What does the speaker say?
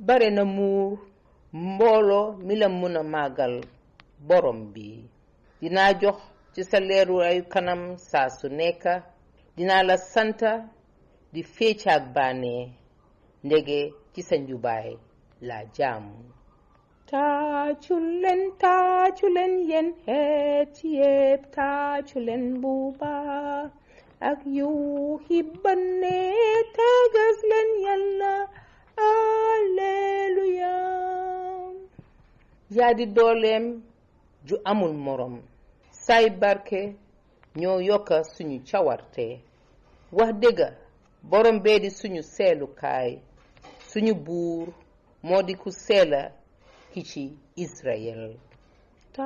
bare na muur mbooloo mi la mën a màggal borom bi dinaa jox ci sa leeru ay kanam saa su nekk dinaa la santa di féecaak bànnee ndege ci sa njubaay la jaamu taacu leen taacu leen yéen xeet yépp taacu leen bu baax ak yuuxi bànnee tàggas leen yàlla alleluya yaa di dooleem ju amul morom say barke ñoo yokka suñu cawarte wax dëgga borom bee di suñu seelukaay suñu buur moo di ku seela ki ci Israel